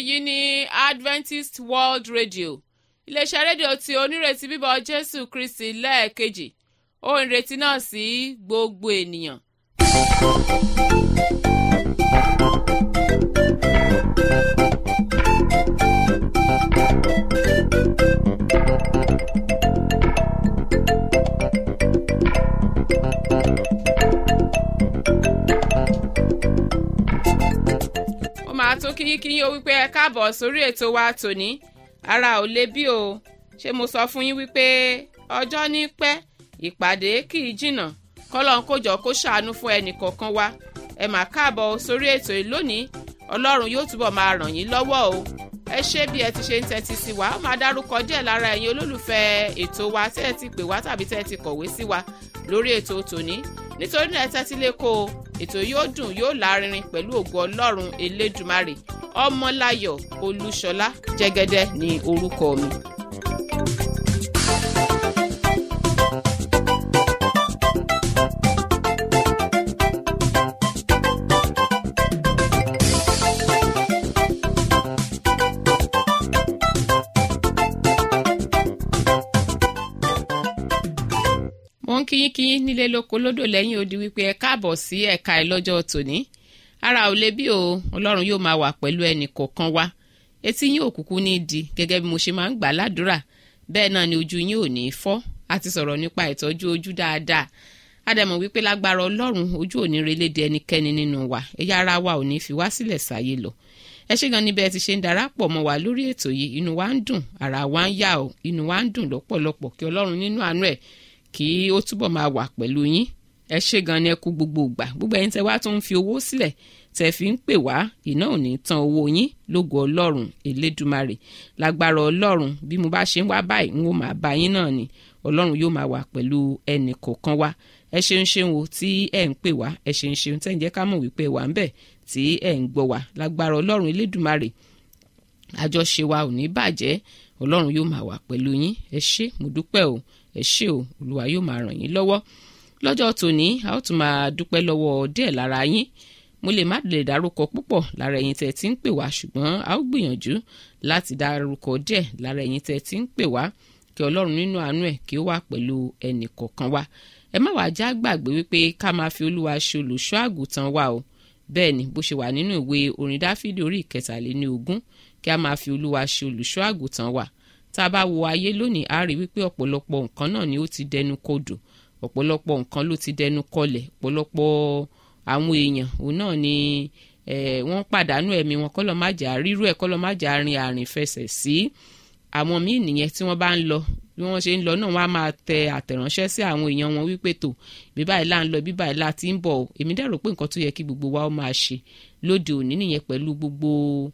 èyí ni adventist world radio iléeṣẹ́ rédíò tí onírètí bíbọ̀ jésù kristi lẹ́ẹ̀kejì ohun ìrètí náà sí gbogbo ènìyàn. ó máa tún kíyínkíyín o wípé ẹ káàbọ̀ sórí ètò wa tòní ara ò le bí o ṣé mo sọ fún yín wípé ọjọ́ ní pẹ́ ìpàdé kì í jìnnà kọ́lọ́n kó jọ kó ṣàánú fún ẹnì kọ̀ọ̀kan wa ẹ mà káàbọ̀ sórí ètò yìí lónìí ọlọ́run yóò túbọ̀ máa ràn yín lọ́wọ́ o ẹ ṣé bí ẹ ti ṣe ń tẹ́tí sí wa ó máa dárúkọ díẹ̀ lára ẹ̀yin olólùfẹ́ ètò wa tẹ́ ẹ ti pè wá tàbí tẹ́ ẹ ti kọ̀wé sí wa lórí ètò tòní nítorí náà ẹ tẹ́tí lẹ́kọ́ o ètò yóò dùn yóò lárinrin pẹ̀lú ògo ọlọ́run elédùmarè ọmọláyọ̀ olúṣọlá jẹ́gẹ́dẹ́ ní orúkọ mi. mo ń kíyín kíyín nílé lóko lódò lẹ́yìn odi wípé ẹ káàbọ̀ sí ẹ̀ka ẹ̀ lọ́jọ́ tòní ara ò lè bí o ọlọ́run yóò máa wà pẹ̀lú ẹnì kọ̀ọ̀kan wa etí yín òkùnkùn ní di gẹ́gẹ́ bí mo ṣe máa ń gbà ládùúrà bẹ́ẹ̀ náà ni ojú yín ò ní fọ́ a ti sọ̀rọ̀ nípa ìtọ́jú ojú dáadáa ádámọ̀ wípé lágbára ọlọ́run ojú ò ní relédè ẹnikẹ́ni nínú wa ẹ̀yà ara wa ò ní fi wá sílẹ̀ sáyé lọ ẹ ṣé gan níbẹ̀ ti ṣe ń darapọ̀ mọ́ wa lórí ètò yìí inú wa ń dùn ara wa ń yá o inú wa ń dùn lọ́pọ̀lọpọ̀ kí ọlọ́run nínú àánú ẹ̀ kí ó túbọ̀ máa wà pẹ̀lú yín ẹ ṣé gan ni ẹ kú gbogbo ìgbà gbogbo ẹ̀yin tẹ́ wá tó ń fi owó sílẹ̀ tẹ́ fi ń pè wá iná ò ní tán owó yín lógo ọlọ́run elédùmarè lágbára ọlọ́run bí mo bá ṣe ń wá báyìí n ó máa bá yín náà ni ọlọ́run yóò máa wà pẹ̀lú ẹnì kọ̀ọ̀kan wa ẹ ṣeun ṣeun o tí ẹ ń pè wá ẹ ṣeun ṣeun tẹ́ ń jẹ́ ká mọ̀ wípé wà ń bẹ̀ tí ẹ ń gbọ́ wá lágbára ọlọ́run elédùmarè àjọṣe wa ò ní bàjẹ́ ọlọ́run yóò máa wà pẹ̀lú yín ẹ ṣé mo dúpẹ́ o ẹ ṣé o olúwa yóò máa ràn yín lọ́wọ́ lọ́jọ́ tòní a ó tún máa dúpẹ́ lọ́wọ́ díẹ̀ lára yín mo lè má lè dárúkọ púpọ̀ lára ẹ̀yin tẹ́ ti ń pè wá ṣùgbọ́n a ó gbìyànjú láti dárúkọ díẹ̀ lára ẹ̀yin tẹ́ ti ń pè wá kí ọlọ́run nínú àánú ẹ̀ kí ó wà pẹ̀lú ẹnì kọ̀ọ̀kan wa ẹ má wàá já gbàgbé wípé ká máa fi olúwa ṣe olùṣọ́ àgùntàn wa o bẹ́ẹ̀ ni bó ṣe wà nínú ìwé orin dáfídì orí ìkẹtàléní ogún kí a máa fi olúwa ṣe olùṣọ́ àgùntàn wa tá a bá wo ayé lónìí a rí wípé ọ̀pọ̀lọpọ̀ nǹkan náà ni ó ti dẹnu kodò ọ̀pọ̀lọpọ̀ nǹkan ló ti dẹnu kọlẹ̀ ọ̀pọ̀lọpọ̀ àwọn èèyàn òun náà ni wọ́n pàdánù ẹ̀mí wọn kọ́lọ́ má jà rírú ẹ̀ kọ́lọ́ má jà rin àrìn fẹsẹ̀ sí àwọn míì nìyẹn tí wọ́n bá ń lọ bí wọ́n ṣe ń lọ náà wọ́n á máa tẹ àtẹ̀ránṣẹ́ sí àwọn èèyàn wọn wípé tó bí báyìí là ń lọ bí báyìí là ti ń bọ̀ èmi dẹ̀ rò pé nǹkan tó yẹ kí gbogbo wa ó máa ṣe lóde òní nìyẹn pẹ̀lú gbogbo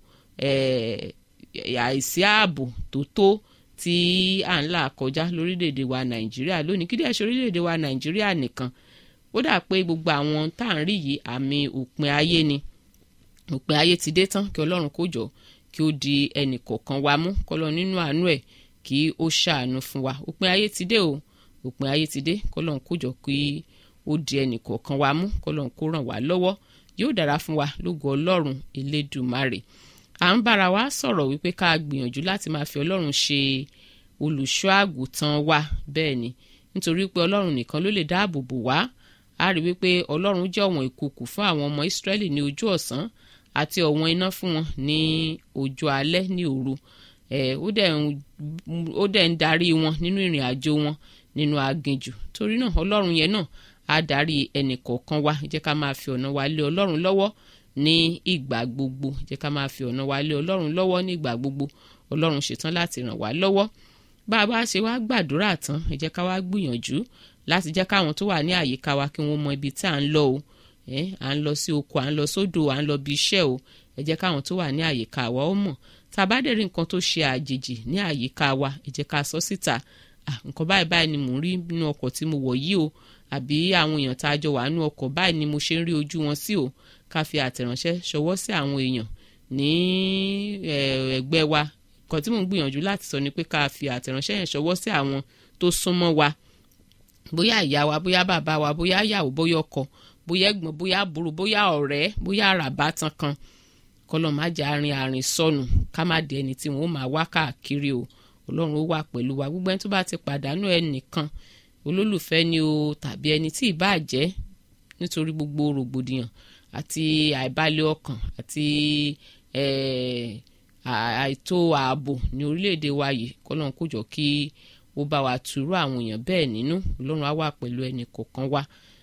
àìsí ààbò tó tó tí à ń là kọjá lórílẹ̀‐èdè wa nàìjíríà lónìí kí díẹ̀ ṣe orílẹ̀‐èdè wa nàìjíríà nìkan ó dà pé gbogbo àwọn tá à ń rí yìí àmì òpin ayé ni òpin ayé ti dé tán kí ọlọ́run kó jọ kí ó di ẹnì kọ̀ọ̀kan wa mú kọ́lọ́ nínú àánú ẹ̀ kí ó ṣàánú fún wa òpin ayé ti dé o òpin ayé ti dé kọ́lọ́run kó jọ kí ó di ẹnì kọ̀ọ̀kan wa mú kọ́lọ́run kó ràn wá lọ́wọ́ yóò dára fún wa lógo ọlọ́run elédùmarè à ń bára wa sọ̀rọ̀ wípé ká gbìyànjú láti máa fi ọlọ́run ṣe olùṣọ́ àgùntàn wa bẹ́ẹ̀ ni nítorí pé ọlọ́run nìkan ló lè dáàbò bò wá a rí wípé ọlọ́run jẹ́ ọ̀wọ̀n ìkùkù fún àwọn ọmọ ìsírẹ́lì ní ojú ọ̀sán àti ọ̀wọ̀n iná fún wọn ní ojú alẹ́ ní òru ó dẹ̀ ń darí wọn nínú ìrìn àjò wọn nínú aginjù torí náà ọlọ́run yẹn náà á darí ẹnì kọ̀ọ̀kan wa jẹ́ ká máa fi ọ̀nà wa lé ọlọ́run lọ́wọ́ ní ìgbà gbogbo jẹ́ ká máa fi ọ̀nà wa lé ọlọ́run lọ́wọ́ ní ìgbà gbogbo ọlọ́run ṣetán láti ràn wá lọ́wọ́ bá a bá ṣe wá gbàdúrà tán ẹ jẹ́ ká wá gbìyànjú láti jẹ́ káwọn tó wà ní àyíká wa kí wọ́n mọ ibi tí à ń lọ o à ń lọ sí oko à ń lọ sódò à ń lọ bí iṣẹ́ o ẹ jẹ́ káwọn tó wà ní àyíká wa ó mọ̀ tá a bá dẹ̀ rí nǹkan tó ṣe àjèjì ní àyíká wa ẹ jẹ́ ká sọ síta nǹkan báyìí báyìí ni mò ń rí nínú ọkọ̀ tí mo wọ̀ yìí o àbí àwọn èèyàn tá a jọ wà nínú ọkọ̀ báyìí ni mo ṣe ń rí ojú wọn sí o ká fi àtẹ̀ránṣẹ́ ṣọwọ́ sí àwọn èèyàn ní ẹgbẹ́ wa nǹkan tí mò ń gbìyànjú láti sọ ni pé ká fi àtẹ̀ránṣẹ́ yẹn ṣọwọ́ sí àwọn tó súnmọ́ wa bóyá ìyá wa bóyá bàbá wa bóyá ìyàwó bóyá ọkọ bóyá ẹ̀gbọ́n bóyá àbúrò bóyá ọ̀rẹ́ bóyá àràbátan kan kọ́lọ́ má jẹ́ àárín àárín sọnù ká má di ẹni tí wọ́n máa wá káàkiri o ọlọ́run ó wà pẹ̀lú wa gbogbo ẹni tó bá ti pàdánù ẹnìkan olólùfẹ́ ni o tàbí ẹni tí ì bá jẹ́ nítorí gbogbo rògbòdìyàn àti àìbalẹ̀ ọkàn àti àìtó ààbò ní orílẹ̀-èdè wa yìí kọ́lọ́n kó jọ kí ó bá wa tùrú àwọn èèyàn bẹ́ẹ̀ nínú ọlọ́run á wà pẹ̀lú ẹnì kọ̀ọ̀kan wa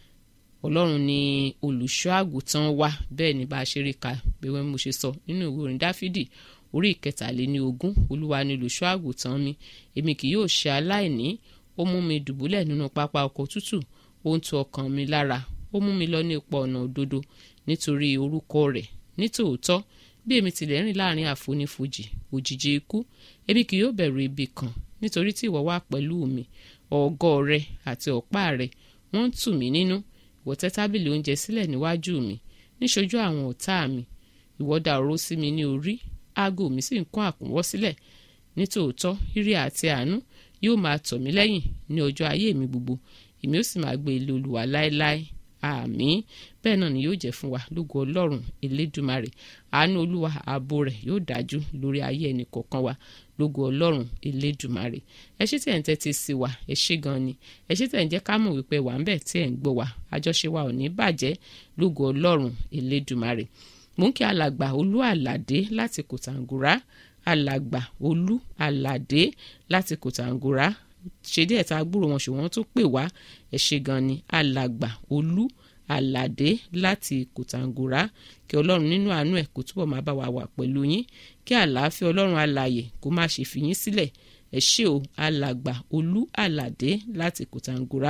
ọlọ́run ni olùṣọ́ àgùntàn wa bẹ́ẹ̀ ni bá a ṣe rí ka bẹ́ẹ̀ mo ṣe sọ nínú ìwé orin dáfídì orí ìkẹtàléní ogún olúwa ni olùṣọ́ àgùntàn mi èmi kì yóò ṣe aláìní ó mú mi dùbúlẹ̀ nínú pápá ọkọ̀ tútù ó ń tu ọkàn mi lára ó mú mi lọ ní ipò ọ̀nà òdodo nítorí orúkọ rẹ̀ nítòótọ́ bí èmi tilẹ̀ rìn láàrin àfonífojì òjìji ikú èmi kì yóò bẹ̀rù ibi kan nítorí tí ìwọ wà pẹ̀lú mi ọ̀gọ́ rẹ àti ọ̀pá rẹ wọ́n ń tù mí nínú ìwọ tẹ́ tábìlì oúnjẹ sílẹ̀ níwájú mi níṣojú àwọn ọ̀tá mi ìwọ dà òró sí mi ní orí aago mi sì ń kún àkúnwọ́ sílẹ̀ nítòótọ́ ire àti àánú yóò máa tọ̀ mí lẹ́yìn ní ọjọ́ ayé mi gbogbo èmi ó sì máa gbé ilé olúwa láéláé àmín bẹ́ẹ̀ náà ni yóò jẹ́ fún wa lógo ọlọ́run elédùmarè àánú olúwa ààbò rẹ̀ yóò dájú lórí ayé ẹnì kọ̀ọ̀kan wa lógo ọlọ́run elédùmarè ẹ ṣé tí ẹ̀ ń tẹ́tí sí wa ẹ ṣé gan ni ẹ ṣé tí ẹ̀ ń jẹ́ ká mọ̀ wípé wà ń bẹ̀ tí ẹ̀ ń gbọ́ wa àjọṣe wa ò ní bàjẹ́ lógo ọlọ́run elédùmarè mò ń kí alàgbà olú àlàdé láti kòtàngúrá alàgbà olú àlàdé láti kòtàngúrá ṣe díẹ̀ tá a gbúrò wọn ṣùgbọ́n tó pè wá ẹ ṣé gan ni alàgbà olú àlàdé láti kòtàngúrá kí ọlọ́run nínú àánú ẹ̀ kó túbọ̀ máa bá wa wà pẹ̀lú yín kí àlàáfíà ọlọ́run alààyè kó má ṣe fi yín sílẹ̀ ẹ ṣé o alàgbà olú àlàdé láti kòtàngúrá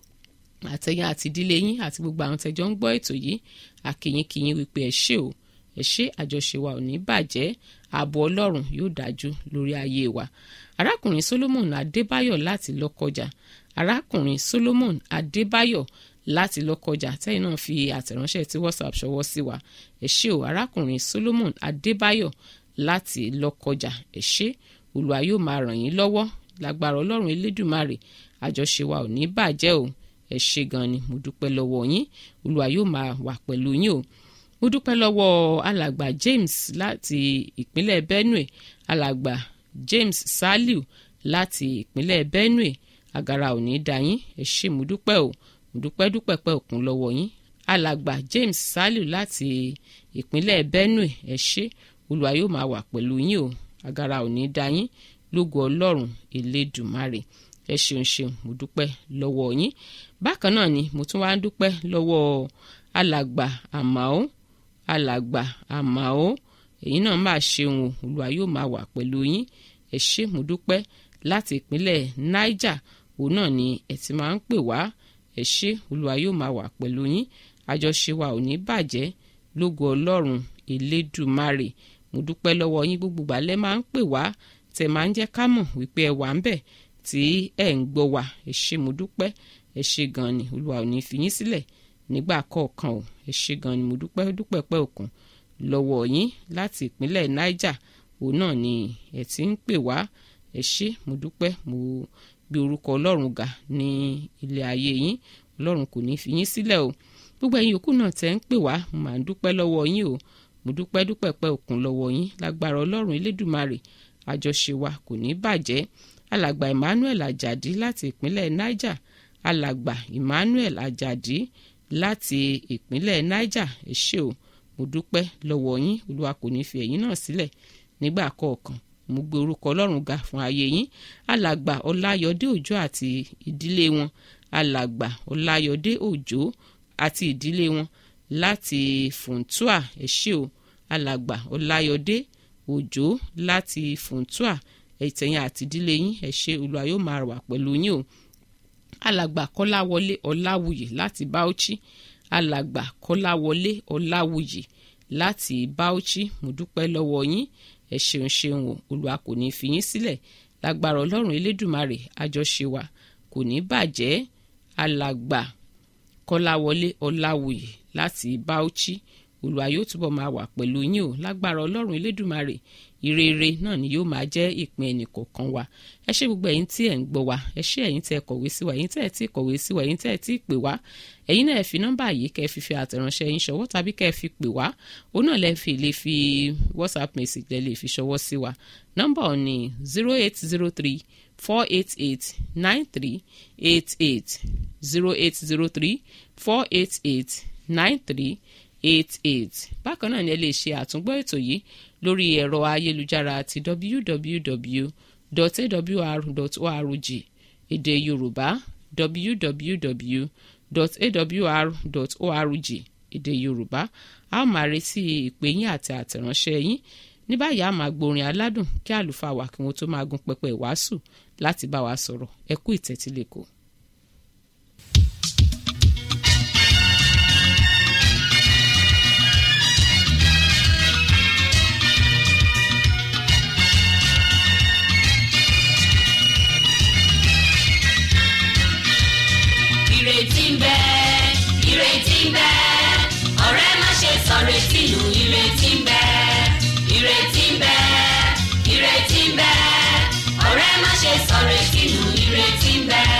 àtẹ̀yìn àti ìdílé yín àti gbogbo àwọn tẹjọ ń gbọ́ ètò yìí àkìyìnkìyìn wípé ẹ ṣé o ẹ ṣé àjọṣe wa ò ní bàjẹ́ ààbò ọlọ́run yóò dájú lórí ayé wa arákùnrin solomon adébáyọ̀ láti lọ́kọjà arákùnrin solomon adébáyọ̀ láti lọ́kọjà tẹ́yìn náà fi àtẹ̀ránṣẹ́ tí whatsapp ṣọwọ́ sí wa ẹ ṣé o arákùnrin solomon adébáyọ̀ láti lọ́kọjà ẹ ṣé olúwa yóò máa ràn yín lọ́wọ́ lágbára ọlọ́run elédùmarè àjọṣe wa ò ní bàjẹ́ o ẹ ṣé gan ni mo dúpẹ́ lọ́wọ́ yín olúwa yóò máa wà pẹ̀lú yín o mo dúpẹ́ lọ́wọ́ alàgbà james láti ìpínlẹ̀ benue alàgbà james saliu láti ìpínlẹ̀ benue àgàrà ò ní dá yín ẹ ṣé mo dúpẹ́ o mo dúpẹ́ dúpẹ́ pẹ́ òkun lọ́wọ́ yín alàgbà james saliu láti ìpínlẹ̀ benue ẹ ṣé olúwa yóò máa wà pẹ̀lú yín o àgàrà ò ní dá yín lógo ọlọ́run elédùmarè ẹ ṣeun ṣeun mo dúpẹ́ lọ́wọ́ yín bákan náà ni mo tún wá ń dúpẹ́ lọ́wọ́ alàgbà àmàó alàgbà àmàó èyí náà máa ṣeun o olúwa yóò máa wà pẹ̀lú yín ẹ ṣé mo dúpẹ́ láti ìpínlẹ̀ niger òun náà ni ẹ ti máa ń pè wá ẹ ṣé olúwa yóò máa wà pẹ̀lú yín àjọṣe wa ò ní bàjẹ́ lógo ọlọ́run elédùmarè mo dúpẹ́ lọ́wọ́ yín gbogbo gbàlẹ́ máa ń pè wá tẹ̀ máa ń jẹ́ ká mọ̀ wípé ẹ wà ń bẹ̀ tí ẹ̀ ń gbọ́ wa ẹ ṣé mo dúpẹ́ ẹ ṣé gan ni olúwa ò ní fi yín sílẹ̀ nígbà kọ̀ọ̀kan o ẹ ṣé gan ni mo dúpẹ́ dúpẹ́ pẹ́ òkun lọ́wọ́ yín láti ìpínlẹ̀ niger òun náà ni ẹ ti ń pè wá ẹ ṣé mo dúpẹ́ mo gbé orúkọ ọlọ́run ga ní ilé ayé yín ọlọ́run kò ní fi yín sílẹ̀ o gbogbo ẹ̀yin yòókù náà tẹ́ ń pè wá mo máa ń dúpẹ́ lọ́wọ́ yín o mo dúpẹ́ dúpẹ́ pẹ́ òkun lọ́wọ́ yín lágbára ọlọ́run elédùmarè àjọṣe wa kò ní bàjẹ́ alàgbà emmanuel ajadi láti ìpínlẹ̀ niger alàgbà emmanuel ajadi láti ìpínlẹ̀ niger ẹ ṣé o mo dúpẹ́ lọ́wọ́ yín olúwa kò ní fi ẹ̀yin náà sílẹ̀ nígbà kọ̀ọ̀kan mo gbé orúkọ ọlọ́run ga fún ayé yín alàgbà ọláyọdé òjó àti ìdílé wọn alàgbà ọláyọdé òjó àti ìdílé wọn láti funtua ẹ ṣé o alàgbà ọláyọdé òjó láti funtua ẹ̀tẹ̀yìn àti ìdílé yín ẹ ṣé olúwa yóò máa wà pẹ̀lú yín o alàgbà kọ́láwọlé ọláwùyí láti bauchi alàgbà kọ́láwọlé ọláwùyí láti bauchi mo dúpẹ́ lọ́wọ́ yín ẹ ṣeun ṣeun o olúwa kò ní fi yín sílẹ̀ lágbára ọlọ́run elédùmarè àjọṣe wa kò ní bàjẹ́ alàgbà kọ́láwọlé ọláwùyí láti bauchi olùwà yóò túbọ̀ máa wà pẹ̀lú yín o lágbára ọlọ́run elédùmarè ìrere náà ni yóò máa jẹ́ ìpín ẹnì kọ̀ọ̀kan wa ẹ ṣé gbogbo ẹ̀yin tí ẹ̀ ń gbọ́ wa ẹ ṣé ẹ̀yin tí ẹ kọ̀wé sí wa ẹ̀yin tí ẹ ti kọ̀wé sí wa ẹ̀yin tí ẹ ti pè wá ẹ̀yin náà ẹ fi nọ́mbà yìí kẹ́ ẹ fi fi àtẹ̀ránṣẹ́ yín ṣọwọ́ tàbí kẹ́ ẹ fi pè wá òun náà lẹ́ fi lè fi whatsapp message lẹ́ lè fi ṣọwọ́ sí wa nọ́mbà ọ̀ ní zero eight zero three four eight eight nine three eight eight zero eight zero three four eight eight nine three eight eight bákan náà ni ẹ lè ṣe àtúngbọ́ ètò yìí lórí ẹ̀rọ ayélujára ti www.awr.org èdè yorùbá www.awr.org èdè yorùbá a ó máa retí ìpè yín àti àtẹ̀ránṣẹ́ yín ní báyìí a máa gborin aládùn kí àlùfáà wa kí wọ́n tó máa gun pẹpẹ ìwàásù láti bá wa sọ̀rọ̀ ẹ kú ìtẹ́tílẹ̀kọ̀. ìrètí ń bẹ ìrètí ń bẹ ọ̀rẹ́ má ṣe sọ̀rètí nù ìrètí ń bẹ ìrètí ń bẹ ìrètí ń bẹ ọ̀rẹ́ má ṣe sọ̀rètí nù ìrètí ń bẹ.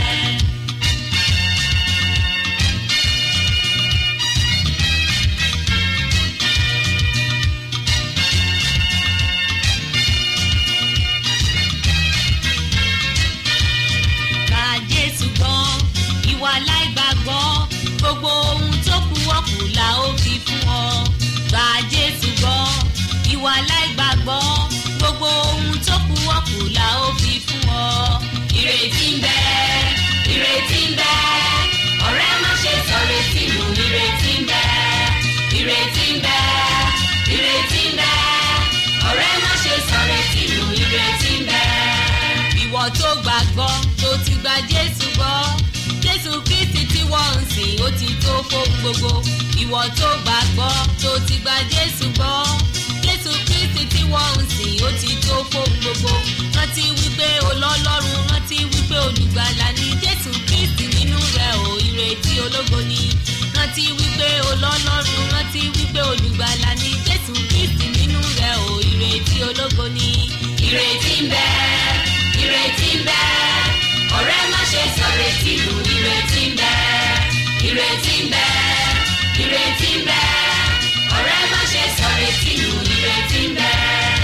Gba Jésù gbọ́, ìwà láìgbàgbọ́, gbogbo ohun tó kù wọ́pù la ó fi fún ọ. Gba Jésù gbọ́, ìwà láìgbàgbọ́, gbogbo ohun tó kù wọ́pù la ó fi fún ọ. Ìrètí ń bẹ, ìrètí ń bẹ, ọ̀rẹ́ má ṣe sọ̀rètí nù, ìrètí ń bẹ, ìrètí ń bẹ, ìrètí ń bẹ, ọ̀rẹ́ má ṣe sọ̀rètí nù, ìrètí ń bẹ ìwọ tó gbàgbọ́ tó ti gba jésù gbọ́ jésù kristi tí wọ́n ń sìn ó ti tó fóun gbogbo ìwọ tó gbàgbọ́ tó ti gba jésù gbọ́ jésù kristi tí wọ́n ń sìn ó ti tó fóun gbogbo rántí wípé olọ́lọ́run rántí wípé olùgbàlà ni jésù kristi nínú rẹ̀ ò ìrètí ológo ni rántí wípé olọ́lọ́run rántí wípé olùgbàlà ni jésù kristi nínú rẹ̀ ò ìrètí ológo ni ìrètí ń bẹ ìrètí ń bẹ ọ̀rẹ́ má ṣe sọ̀rètí nù ìrètí ń bẹ ìrètí ń bẹ ìrètí ń bẹ ọ̀rẹ́ má ṣe sọ̀rètí nù ìrètí ń bẹ.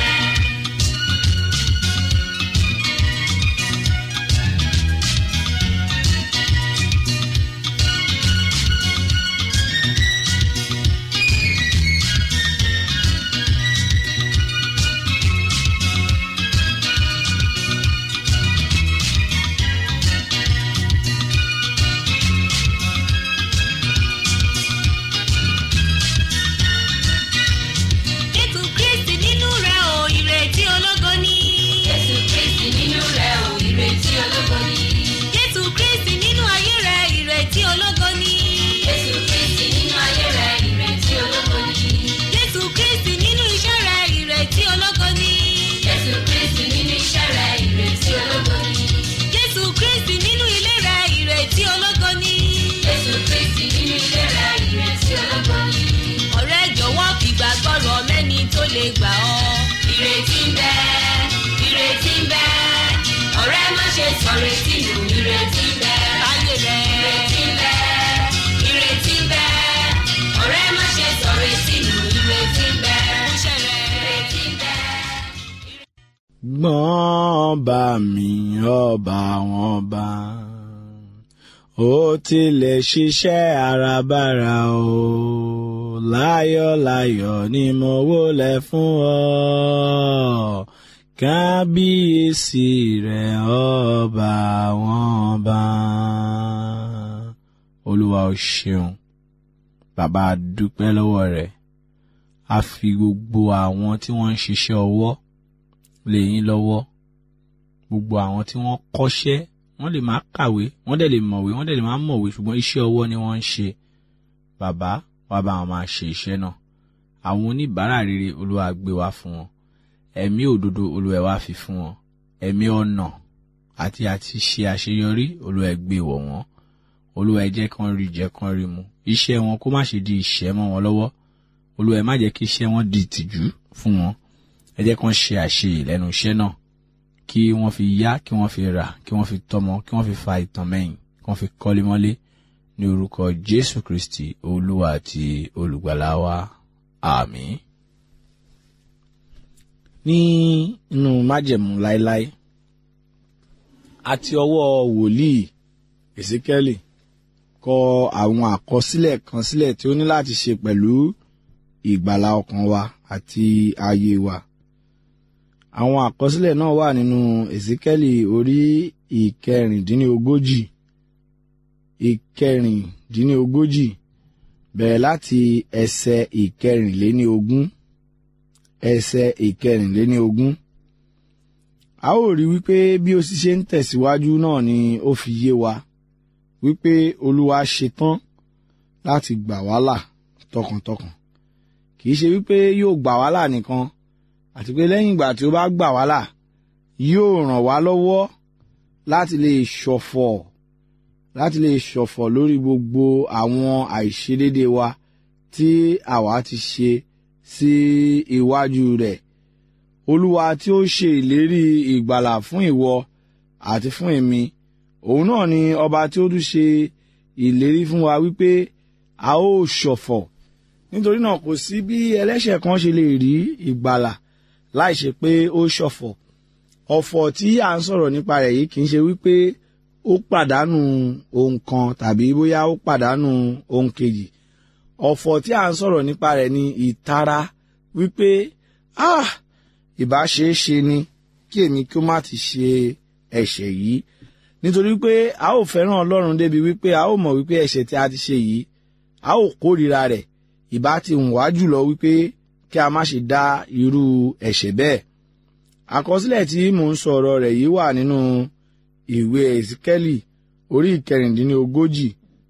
Jésù Kristi nínú rẹ̀ ò ìrètí ológo ni. Jésù Kristi nínú rẹ̀ ò ìrètí ológo ni. Jésù Kristi nínú ayé rẹ̀ ìrètí ológo ni. Jésù Kristi nínú ayé rẹ̀ ìrètí ológo ni. Jésù Kristi nínú iṣẹ́ rẹ̀ ìrètí ológo ni. Jésù Kristi nínú iṣẹ́ rẹ̀ ìrètí ológo ni. Jésù Kristi nínú ilé rẹ̀ ìrètí ológo ni. Jésù Kristi nínú ilé rẹ̀ ìrètí ológo ni. Ọ̀rẹ́ jọ̀wọ́ fìgbàgbọ́ rọ̀ mẹ́ni tó lè gbà ọ́. Ìrètí ń bẹ, ìrètí ń bẹ, ọ̀rẹ́ má ṣe sọ̀rètí nù, ìrètí ń bẹ. Láyé rẹ̀. Ìrètí ń bẹ, ìrètí ń bẹ, ọ̀rẹ́ má ṣe sọ̀rètí nù, ìrètí ń bẹ. Múṣẹ́ rẹ̀. Ìrètí ń bẹ. gbọ́n bá mi ọba wọn bá ó tilẹ̀ ṣiṣẹ́ àràbarà o láyọ̀láyọ̀ ni mo wólẹ̀ fún ọ kábíyèsí rẹ̀ ọba wọn bá olúwa o ṣeun bàbá a dúpẹ́ lọ́wọ́ rẹ̀ a fi gbogbo àwọn tí wọ́n ń ṣiṣẹ́ ọwọ́ lé yín lọ́wọ́ gbogbo àwọn tí wọ́n kọ́ṣẹ́ wọ́n lè má kàwé wọ́n dẹ̀ lè mọ̀wé wọ́n dẹ̀ lè má mọ̀wé ṣùgbọ́n iṣẹ́ ọwọ́ ni wọ́n ń ṣe bàbá wá bá wọn máa ṣe iṣẹ́ náà àwọn oníbàárà rere olúwa gbé wá fún wọn ẹ̀mí òdodo olúwa wá fi fún wọn ẹ̀mí ọ̀nà àti àti ṣe àṣeyọrí olúwa gbé wọ̀ wọ́n olúwa jẹ́ kán rí jẹ́ kán rí mu iṣẹ́ wọn kó má ṣe di ìṣẹ́ mọ́ wọn lọ́wọ́ olúwa ẹ má jẹ́ kí iṣẹ́ wọn di ìtìjú fún wọn ẹ jẹ́ kán ṣe àṣeyè lẹ́nu iṣẹ́ náà kí wọ́n fi yá kí wọ́n fi rà kí wọ́n fi tọ́mọ kí wọ́n fi fa ìtàn mẹ́yìn kí wọ́n fi kọ́lé mọ́lé ní orúkọ jésù kristi olúwa àti olùgbàlà wa àmín. ní inú májẹ̀mú láéláé àti ọwọ́ wòlíì èsíkẹ́lì kọ àwọn àkọsílẹ̀ kan sílẹ̀ tí ó ní láti ṣe pẹ̀lú ìgbàlà ọkàn wa àti ayé wa àwọn àkọsílẹ̀ náà wà nínú èsíkẹ́lì orí ìkẹrìndínlógójì ìkẹrìndínlógójì bẹ̀rẹ̀ láti ẹsẹ̀ ìkẹrìnléníogún ẹsẹ̀ ìkẹrìnléníogún a ó rí wípé bí ó sì ṣe ń tẹ̀síwájú náà ni ó fi yé wa wípé olúwa ṣetán láti gbà wá là tọkàntọkàn kì í ṣe wípé yóò gbà wá là nìkan àti pé lẹ́yìn ìgbà tí ó bá gbà wá là yóò ràn wá lọ́wọ́ láti lè ṣọ̀fọ̀ láti lè ṣọ̀fọ̀ lórí gbogbo àwọn àìṣedédé wa tí àwa ti ṣe sí iwájú rẹ̀ olúwa tí ó ṣe ìlérí ìgbàlà fún ìwọ àti fún èmi òun náà ni ọba tí ó tún ṣe ìlérí fún wa wípé a ó ṣọ̀fọ̀ nítorí náà kò sí bí ẹlẹ́ṣẹ̀ kan ṣe lè rí ìgbàlà láì ṣe pé ó ṣọ̀fọ̀ ọ̀fọ̀ tí à ń sọ̀rọ̀ nípa rẹ̀ yìí kì í ṣe wípé ó pàdánù ohun kan tàbí bóyá ó pàdánù ohun kejì ọ̀fọ̀ tí à ń sọ̀rọ̀ nípa rẹ̀ ni ìtara wípé ah ìbá ṣe é ṣe ni kí èmi kí ó má ti ṣe ẹ̀ṣẹ̀ yìí nítorí pé a ó fẹ́ràn ọlọ́run débi wípé a ó mọ̀ wípé ẹ̀ṣẹ̀ tí a ti ṣe yìí a ó kórìíra rẹ̀ ìbá ti hùn wá jùlọ wípé kí a má ṣe dá irú ẹ̀ṣẹ̀ bẹ́ẹ̀ àkọsílẹ̀ tí mò ń sọ̀rọ̀ rẹ̀ yìí wà nínú ìwé ẹ̀sìkẹ́lì orí ìkẹrìndínlógójì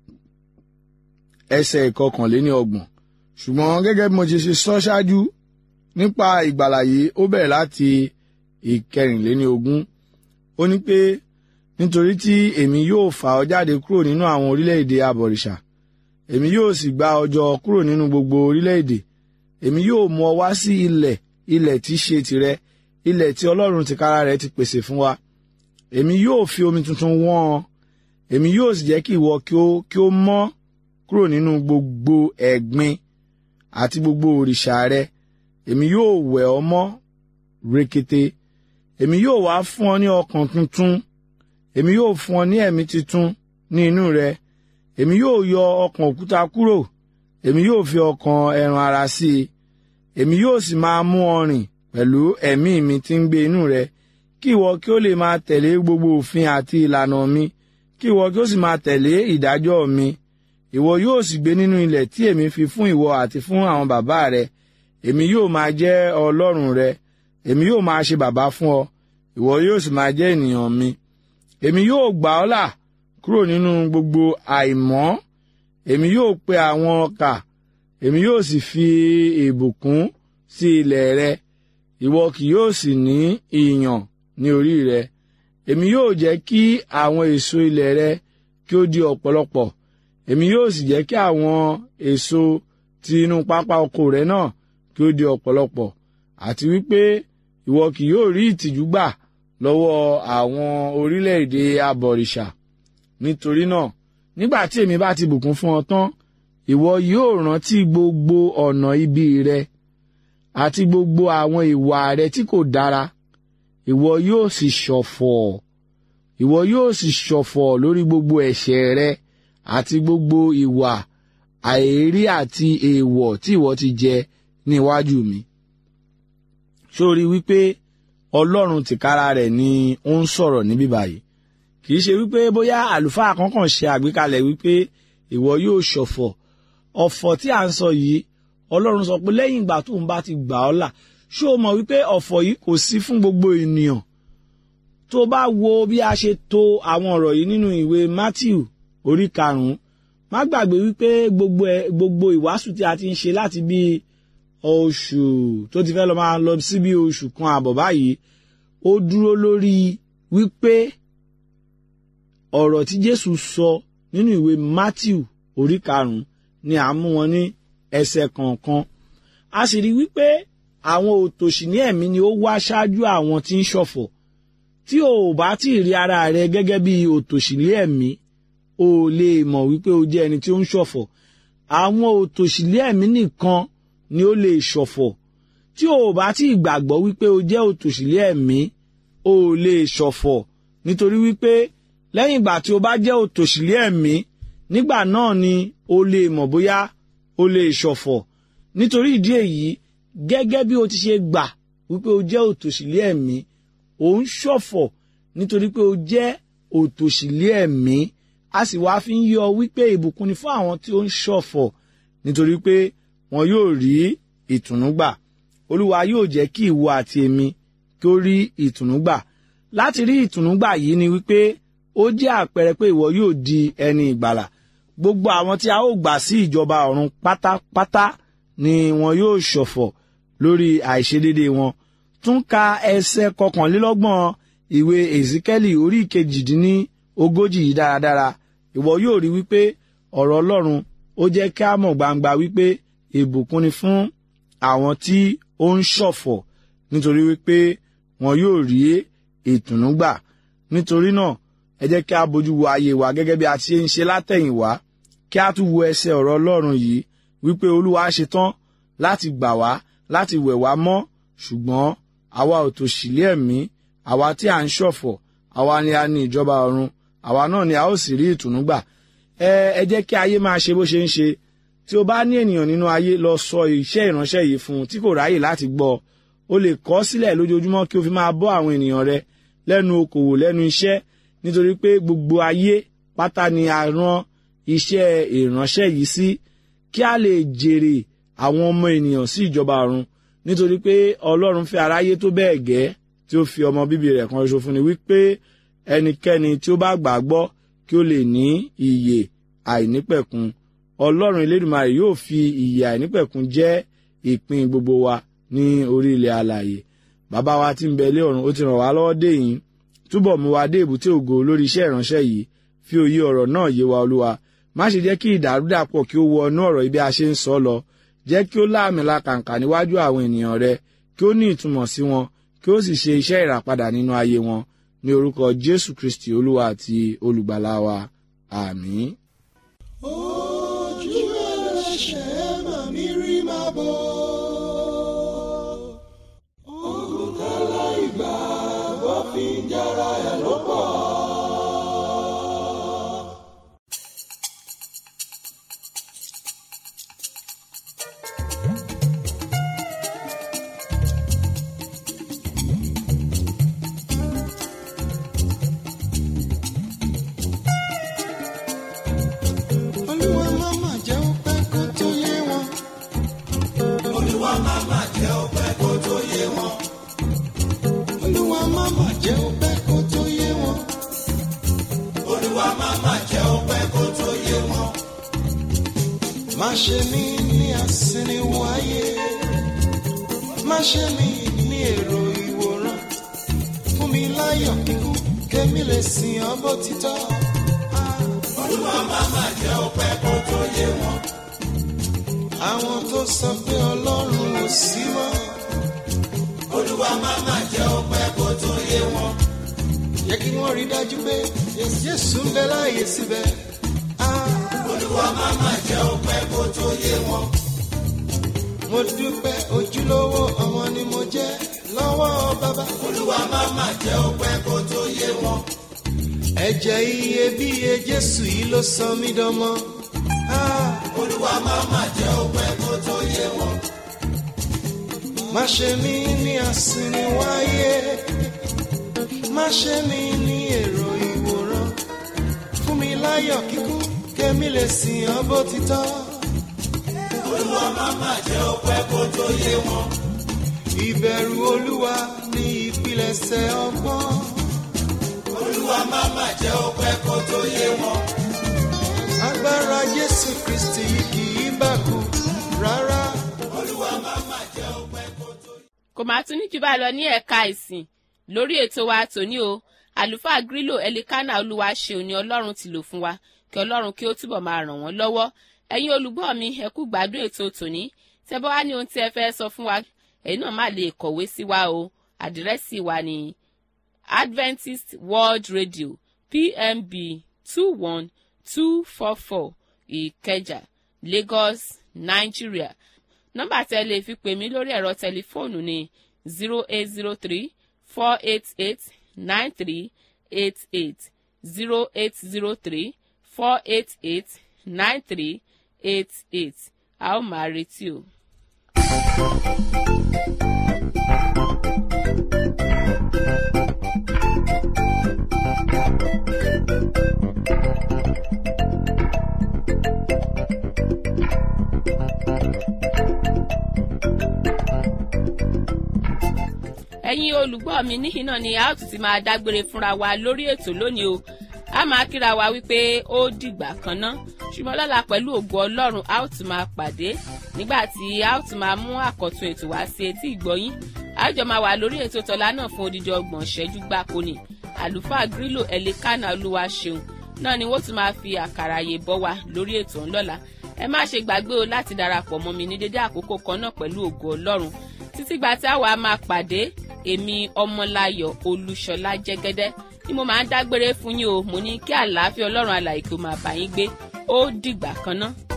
ẹsẹ̀ ìkọkànléní ọgbọ̀n ṣùgbọ́n gẹ́gẹ́ bí mo ti ṣe sọ ṣáájú nípa ìgbàlà yìí ó bẹ̀rẹ̀ láti ìkẹrìnléní ogún ó ní pé nítorí tí èmi yóò fà ọ́ jáde kúrò nínú àwọn orílẹ̀-èdè abọ̀rìṣà èmi yóò sì gbá ọ jọ kúrò nínú gbogbo orílẹ̀-èdè èmi yóò mú ọ wá sí ilẹ̀ ilẹ̀ tí í ṣe tìrẹ ilẹ̀ tí ọlọ́run tìkára rẹ̀ ti pèsè fún wa èmi yóò fi omi tuntun wọ́n ọ èmi yóò sì jẹ́ kí ìwọ kí ó kí ó mọ́ kúrò nínú gbogbo ẹ̀gbin àti gbogbo òrìṣà rẹ èmi yóò wẹ̀ ọ́ mọ́ rekete èmi yóò wá fún ọ ní ọkàn tuntun èmi yóò fún ọ ní ẹ̀mí tuntun ní inú rẹ èmi yóò yọ ọkàn òkúta kúrò èmi yóò fi ọkàn ẹran ara sí i èmi yóò sì máa mú ọ rìn pẹ̀lú ẹ̀mí mi tí ń gbé inú rẹ kí ìwọ kí ó lè máa tẹ̀lé gbogbo òfin àti ìlànà mi kí ìwọ kí ó sì máa tẹ̀lé ìdájọ́ mi ìwọ yóò sì gbé nínú ilẹ̀ tí èmi fi fún ìwọ àti fún àwọn bàbá rẹ èmi yóò máa jẹ́ ọlọ́run rẹ èmi yóò máa ṣe bàbá fún ọ ìwọ yóò sì máa jẹ́ ènìyàn mi èmi yóò gbà ọ́ là kúrò nínú gbogbo àìmọ́ èmi yóò pe àwọn ọkà èmi yóò sì fi ìbùkún sí ilẹ̀ rẹ ìwọ kì yóò sì ní ìyàn ní orí rẹ èmi yóò jẹ́ kí àwọn èso ilẹ̀ rẹ kí ó di ọ̀pọ̀lọpọ̀ èmi yóò sì jẹ́ kí àwọn èso ti inú pápá oko rẹ náà kí ó di ọ̀pọ̀lọpọ̀ àti wípé ìwọ kì yóò rí ìtìjú gbà lọ́wọ́ àwọn orílẹ̀-èdè abọ̀rìṣà nítorí náà nígbà tí èmi bá ti bùkún fún ọ tán ìwọ yóò rántí gbogbo ọ̀nà ibi rẹ àti gbogbo àwọn ìwà rẹ tí kò dára ìwọ yóò sì ṣọ̀fọ̀ ìwọ yóò sì ṣọ̀fọ̀ lórí gbogbo ẹ̀ṣẹ̀ rẹ àti gbogbo ìwà àìrí àti èèwọ̀ tí ìwọ ti jẹ ní iwájú mi. sórí wípé ọlọ́run tìkára rẹ̀ ni ó ń sọ̀rọ̀ níbí báyìí kì í ṣe wípé bóyá àlùfáà kankan ṣe àgbékalẹ̀ wípé ìwọ yóò ṣọ̀fọ̀ ọ̀fọ̀ tí à ń sọ yìí ọlọ́run sọ pé lẹ́yìn ìgbà tóun bá ti gbà ọ́ là ṣé o mọ̀ wípé ọ̀fọ̀ yìí kò sí fún gbogbo ènìyàn tó bá wo bí a ṣe to àwọn ọ̀rọ̀ yìí nínú ìwé Matthew orí karùn-ún má gbàgbé wípé gbogbo ẹ gbogbo ìwàásù tí a ti ń ṣe láti bí oṣù tó ti fẹ́ lọ máa lọ sí bí oṣù kan àbọ̀ báyìí ó dúró lórí wípé ọ̀rọ̀ tí Jésù sọ nínú ìwé Matthew orí karùn-ún ni à ń mú wọn ní ẹsẹ̀ kọ̀ọ̀kan a sì rí wípé àwọn òtòṣì ní ẹ̀mí ni ó wá ṣáájú àwọn tí ń ṣọ̀fọ̀ tí o ò bá tí ì rí ara rẹ gẹ́gẹ́ bí òtòṣì ní ẹ̀mí o lè mọ̀ wípé o jẹ́ ẹni tí ó ń ṣọ̀fọ̀ àwọn òtòṣì ní ẹ̀mí nìkan ni ó lè ṣọ̀fọ̀ tí o ò bá tí ì gbàgbọ́ wípé o jẹ́ òtòṣì ní ẹ̀mí o lè ṣọ̀fọ̀ nítorí wípé lẹ́yìn ìgbà tí o bá jẹ́ òtòṣì ní ẹ̀mí nígbà náà ni o lè mọ̀ bóyá o lè ṣọ̀fọ̀ nítorí ìdí èyí gẹ́gẹ́ bí o ti ṣe gbà wípé o jẹ́ òtòṣìlé ẹ̀mí o ń ṣọ̀fọ̀ nítorí pé o jẹ́ òtòṣìlé ẹ̀mí a sì wá fi ń yọ wípé ìbùkún ni fún àwọn tí ó ń ṣọ̀fọ̀ nítorí pé wọn yóò rí ìtùnú gbà olúwa yóò jẹ́ kí ìwọ àti èmi kí ó rí ìtùnú gbà láti rí ìtùnú gbà yìí ni wípé ó jẹ́ àpẹẹrẹ pé ìwọ yóò di ẹni ìgbàlà gbogbo àwọn tí a ó gbà sí ìjọba ọ̀run pátápátá ni wọn yóò ṣọ̀fọ̀ lórí àìṣedédé wọn tún ka ẹsẹ̀ kọkànlélọ́gbọ̀n ìwé èzíkẹ́lì orí ìkejìdínní ogójì yìí dáradára ìwọ yóò rí wípé ọ̀rọ̀ ọlọ́run ó jẹ́ kí a mọ̀ gbangba wípé ìbùkún ni fún àwọn tí ó ń ṣọ̀fọ̀ nítorí wípé wọn yóò rí ìtùnú gbà nítorí náà ẹ jẹ́ kí a bójú wo ayé wa gẹ́gẹ́ bí a ti ń ṣe látẹ̀yìnwá kí a tún wo ẹsẹ̀ ọ̀rọ̀ ọlọ́run yìí wípé olúwa ṣe tán láti gbà wá láti wẹ̀ wá mọ́ ṣùgbọ́n àwa ò tòṣìlé ẹ̀mí àwa tí à ń ṣọ̀fọ̀ àwa ni a ní ìjọba ọ̀run àwa náà ni a ó sì rí ìtùnú gbà ẹ ẹ jẹ́ kí ayé máa ṣe bó ṣe ń ṣe tí o bá ní ènìyàn nínú ayé lọ sọ iṣẹ́ ìránṣẹ́ yìí fún un tí kò ráyè láti gbọ́ o lè kọ sílẹ̀ lójoojúmọ́ kí o fi máa bọ́ àwọn ènìyàn rẹ lẹ́nu okòwò lẹ́nu iṣẹ́ nítorí pé gbogbo ayé pátá ni a rán iṣẹ́ ìránṣẹ́ yìí sí kí a lè jèrè àwọn ọmọ ènìyàn sí ìjọba ọ̀run nítorí pé ọlọ́run fẹ́ aráyé tó bẹ́ẹ̀ gẹ́ tí ó fi ọmọ bíbí rẹ̀ kan ṣoṣo fún ni wípé ẹnikẹ́ni tí ó bá gbàgbọ́ kí ó lè ní ìyè àìnípẹ̀kun ọlọ́run elédùmarè yóò fi ìyè àìnípẹ̀kun jẹ́ ìpín gbogbo wa ní orí ilẹ̀ alààyè bàbá wa tí ń bẹ ilé ọ̀run ó ti ràn wá lọ́wọ́ dé yìí túbọ̀ mú wa dé èbúté ògo lórí iṣẹ́ ìránṣẹ́ yìí fi òye ọ̀rọ̀ náà yé wa olúwa má ṣe jẹ́ kí ìdàrúdàpọ̀ kí ó wọ inú ọ̀rọ̀ ibi a ṣe ń sọ lọ jẹ́ kí ó láàmìlà kàǹkà níwájú àwọn ènìyàn rẹ kí ó ní ìtumọ̀ sí wọn kí ó sì ṣe iṣẹ́ ìràpadà nínú ayé wọn ní orúkọ jésù kristi olúwa àti olùgbàlà wa àmín. ojú ẹlẹ́ṣẹ̀ máa mi rí máa bọ̀. ogun tẹ́lẹ̀ ìgbà bọ́ fi ń jára ẹ̀ ló pọ̀. olúwa máma jẹ́ ó pẹ́ kó tó yé wọn. olúwa máma jẹ́ ó pẹ́ kó tó yé wọn. olúwa máma jẹ́ ó pẹ́ kó tó yé wọn. olúwa máma jẹ́ ó pẹ́ kó tó yé wọn. má ṣe mí ní àsìnìwáyé má ṣe mí ní èrò ìwòran fún mi láyọ̀ kíkún kémi lè sìn ọ́ bó ti tọ́. olúwa máma jẹ́ ó pẹ́ kó tó yé wọn. àwọn tó sọ pé ọlọ́run ò sí mọ́. olúwa máma jẹ́ ó pẹ́ kó tó yé wọn. jẹ́ kí wọ́n rí dájú pé jésù ń bẹ láàyè síbẹ̀. olúwa máma jẹ́ ó pẹ́ kó tó yé wọn. mo dúpẹ́ ojúlówó ọmọ ni mo jẹ́ lọ́wọ́ bàbá. olúwa máma jẹ́ ó pẹ́ kó tó yé wọn. ẹ̀jẹ̀ iyebíye jésù yìí ló sọ mí dánmọ́. olúwa máma jẹ́ ó pẹ́ kó tó yé wọn. má ṣe mí ní àsìnìwáyé má ṣe mí ní èrò ìwòran fún mi láyọ̀ kíkún kémi lè sìn ọ́ bó ti tọ́. olúwa máma jẹ́ ó pẹ́ kó tó yé wọn. ìbẹ̀rù olúwa ní ìpilẹ̀ṣẹ̀ ọgbọ́n. olúwa máma jẹ́ ó pẹ́ kó tó yé wọn. agbára jésù kristi kì í bàkú rárá. olúwa máma jẹ́ ó pẹ́ kó tó yé wọn. kò máa tún ní jù bá lọ ní ẹ̀ka ìsìn lórí ètò wa tòní o àlùfáà grílò ẹlikánà olúwa ṣeun ni ọlọ́run ti lò fún wa kí ọlọ́run kí ó túbọ̀ máa ràn wọ́n lọ́wọ́ ẹ̀yin olùgbọ́ mi ẹ kú gbádùn ètò tòní tẹ́ bá wá ní ohun tí ẹ fẹ́ sọ fún wa ẹ̀yin náà má lè kọ̀wé sí wa o àdírẹ́sì wa ní adventist world radio pmb two one two four four ìkẹjà lagos nigeria nọ́mbà tẹ́ lè fi pè mí lórí ẹ̀rọ tẹlifóònù ní zero eight zero three four eight eight nine three eight eight zero eight zero three four eight eight nine three eight eight a ó máa retí o. ẹ̀yin olùgbọ́ mi níhìn náà ni a ó tún ti máa dágbére fúnra wa lórí ètò lónìí o a máa kíra wa wípé ó dìgbà kan ná ṣùgbọ́n lọ́la pẹ̀lú ògo ọlọ́run a ó tún máa pàdé nígbà tí a ó tún máa mú àkọ́tún ètò wá sí etí ìgbọ́yín a jọ máa wà lórí ètò tọ́lá náà fún odidi ọgbọ̀n ṣẹ́jú gbáko ni àlùfáà grílò ẹ̀lẹ́kánná olúwa ṣeun náà ni wọ́n tún máa fi àkàrà àyè bọ́ wa lórí ètò ńlọ́la ẹ má ṣe gbàgbé o láti darapọ̀ mọ́ mi ní dédé àkókò kan náà pẹ̀lú ògo ọlọ́run títí gba tí àwa máa pàdé èmi ọmọláyọ̀ olúṣọlá jẹ́gẹ́dẹ́ ni mo máa ń dágbére fún yín o mo ní kí àlàáfíà ọlọ́run alàyè kó máa bá yín gbé ó dìgbà kan náà.